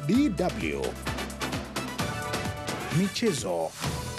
DW Michezo.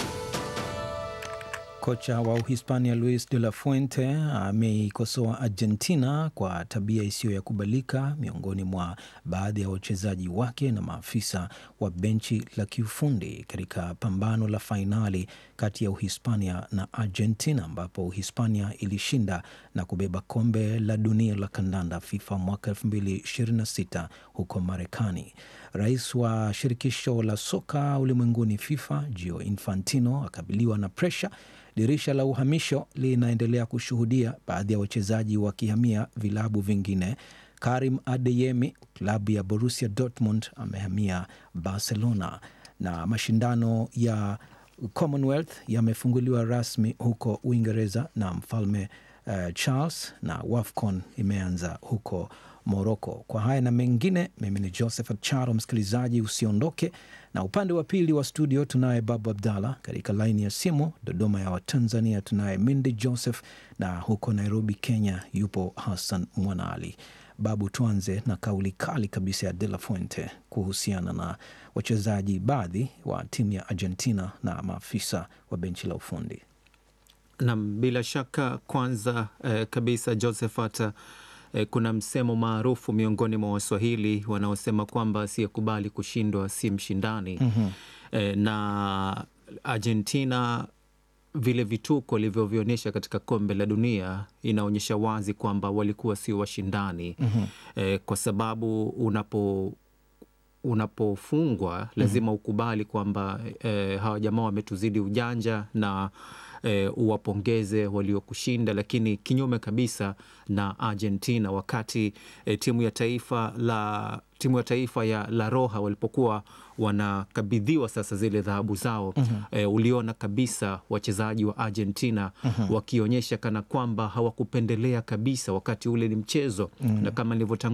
Kocha wa Uhispania Luis de la Fuente ameikosoa Argentina kwa tabia isiyo ya kubalika miongoni mwa baadhi ya wachezaji wake na maafisa wa benchi la kiufundi katika pambano la fainali kati ya Uhispania na Argentina ambapo Uhispania ilishinda na kubeba kombe la dunia la kandanda FIFA mwaka 2026 huko Marekani. Rais wa shirikisho la soka ulimwenguni FIFA Gio Infantino akabiliwa na presha Dirisha la uhamisho linaendelea kushuhudia baadhi ya wachezaji wakihamia vilabu vingine. Karim Adeyemi, klabu ya Borussia Dortmund, amehamia Barcelona, na mashindano ya Commonwealth yamefunguliwa rasmi huko Uingereza na mfalme uh, Charles, na WAFCON imeanza huko Moroko. Kwa haya na mengine, mimi ni Joseph Charo. Msikilizaji, usiondoke, na upande wa pili wa studio tunaye Babu Abdallah, katika laini ya simu Dodoma ya Watanzania tunaye Mindi Joseph, na huko Nairobi Kenya yupo Hassan Mwanaali. Babu, tuanze na kauli kali kabisa ya De La Fuente kuhusiana na wachezaji baadhi wa timu ya Argentina na maafisa wa benchi la ufundi. Nam, bila shaka kwanza eh, kabisa Josephat eh, kuna msemo maarufu miongoni mwa Waswahili wanaosema kwamba asiyekubali kushindwa si mshindani. mm -hmm. Eh, na Argentina vile vituko walivyovionyesha katika kombe la dunia inaonyesha wazi kwamba walikuwa sio washindani. mm -hmm. Eh, kwa sababu unapo unapofungwa lazima mm -hmm. ukubali kwamba eh, hawa jamaa wametuzidi ujanja na E, uwapongeze waliokushinda, lakini kinyume kabisa na Argentina wakati e, timu ya taifa la timu ya taifa ya La Roja walipokuwa wanakabidhiwa sasa zile dhahabu zao mm -hmm. E, uliona kabisa wachezaji wa Argentina mm -hmm. wakionyesha kana kwamba hawakupendelea kabisa, wakati ule ni mchezo mm -hmm. na kama nilivyotangulia